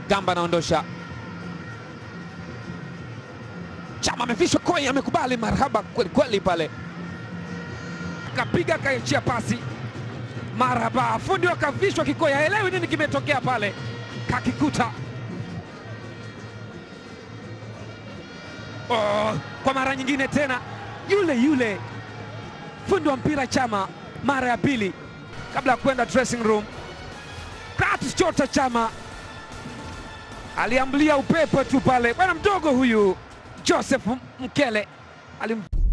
Gamba anaondosha. Chama amevishwa koi, amekubali marhaba kweli kweli pale, kapiga kaachia pasi marhaba, fundi wakavishwa kikoi, haelewi nini kimetokea pale, kakikuta oh, kwa mara nyingine tena yule yule fundi wa mpira Chama mara ya pili kabla ya kwenda dressing room. Kratos Chota Chama aliambulia upepo tu pale, bwana mdogo huyu Joseph Mkele alim